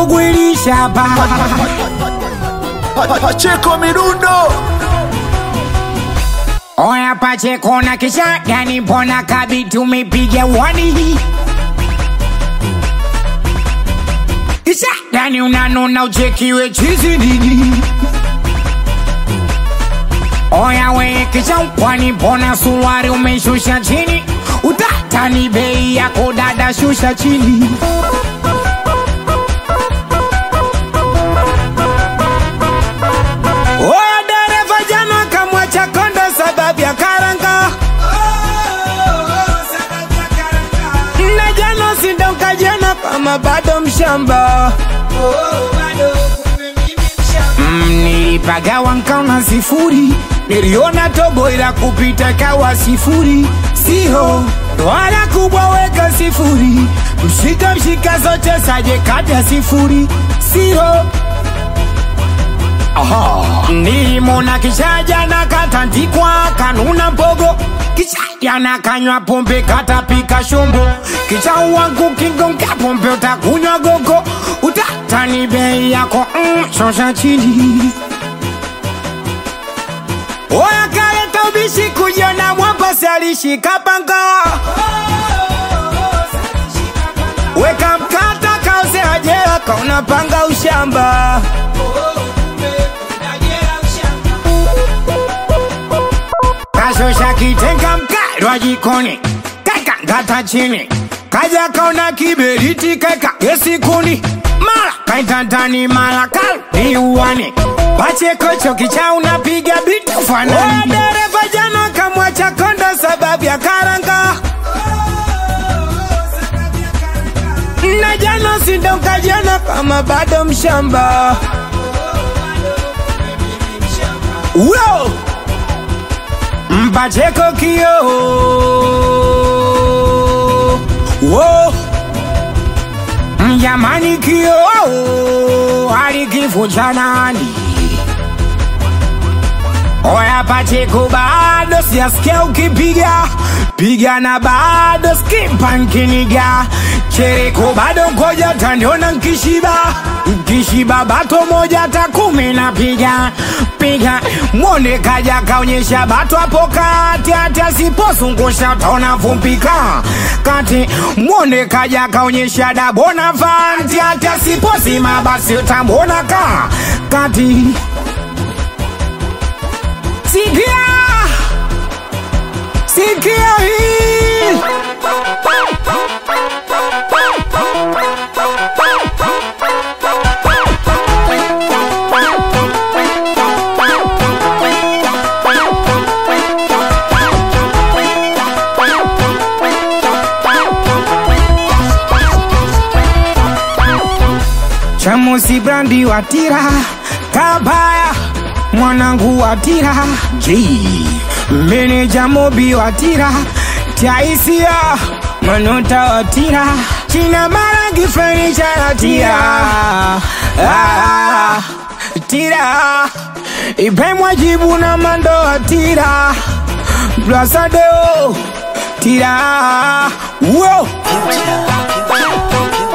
ndugu ilishapa Pacheko Mirundo Oya Pacheko na kisha gani mbona kabi tumepiga wani Kisha gani unanona uchekiwe chizi nini Oya we kisha kwani mbona suruari umeshusha chini Utatani bei yako dada shusha chini Oya dereva jana kamwacha kondo sababu ya karanga na jana sindoka jana kama bado mshamba Mm, nilipagawa nkaona sifuri niliona tobo ila kupita kawa sifuri siho wala kubwa weka sifuri mshika mshika zote saje kata sifuri siho nilimona kishaja na katandikwa kanuna mbogo kishaja na kanywa pombe katapika shombo kisha wangu kigonga pombe utakunywa gogo utatani bei yako mm, shosha chini oya kaleta ubishi kujiona mwambasi alishika panga weka mkata kauze ajera kauna panga ushamba kashosha kitenga mkalwa jikoni keka ngata chini kaja kaona kiberiti keka gesikuni mara kaitantani mara kalni uwani pachekocho kicha unapiga biti fanani dereva jana kamwacha kondo sababu ya karanga na jana sindoka jana kama bado mshamba Whoa! Mpacheko kio Wo Mjamani kio Alikifu cha nani Oya Pacheko bado sijasikia ukipiga piga na bado skipa nkiniga chereko bado ngoja taniona nkishiba nkishiba bato moja hata kumi na piga piga mwone kaja kaonyesha bato hapo kati hati asipozungusha taona vumpika kati mwone kaja kaonyesha dabona vanti hati asipozima basi utamwona ka kati sikia sikia hii chamusi brandi watira kabaya mwanangu watira G meneja mobi watira taisia manota watira china marangi furniture watira ah, tira ipemwa jibu na mando watira plasadeo tira wo Future, future, future.